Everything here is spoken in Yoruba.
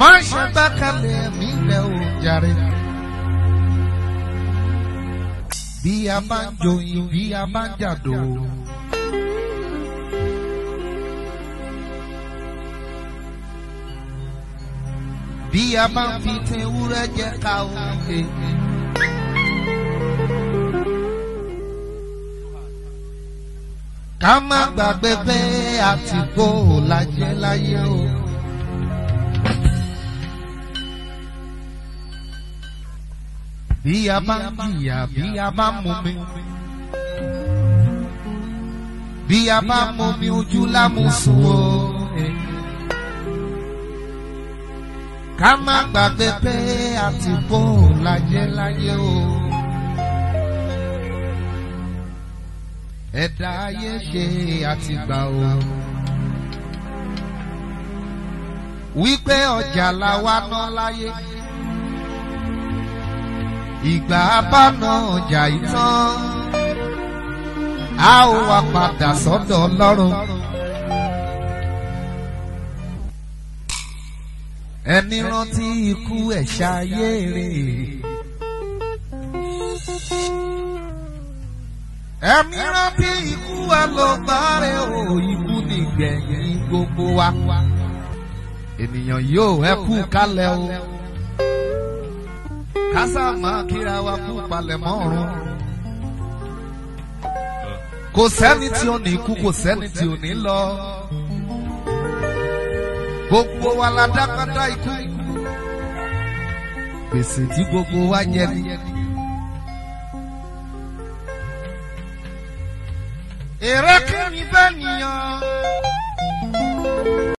má ṣe gbẹ́kẹ̀lé mi rẹ̀ ò jàre. bí a bá ń joyin bí a bá ń jàdó. bí a bá ń fi tin ewúrẹ́ jẹ ká o. ká má gbàgbé pé àtìkó lajẹ láyé o. bí a bá ń jìyà bí a bá ń mumi. bí a bá ń mumi ojú lámùsùn o. ká má gbàgbé pé àtìkó lajẹ láyé o. ẹ̀dá ayé ṣe àtìgbà o. wípé ọjà la wá ná láyé. ìgbà abáná ọjà ìtàn. a ó wá padà sọ́dọ̀ ọlọ́run. ẹni rántí ikú ẹ̀ ṣayé rè ẹ̀mí rántí ikú wa ló gbárẹ́ o ikú nìgbẹ̀yìn gbogbo wa. ènìyàn yóò ẹ kú kálẹ̀ o. kásá máa kíra wa kú palẹ̀mọ́ ọ̀run. kò sẹ́ni tí ò ní kú kò sẹ́ni tí ò ní lọ. gbogbo wa la dákadá ikú. gbèsè tí gbogbo wa jẹ ni. èrè kí ni bẹ́ẹ̀ nìyàn.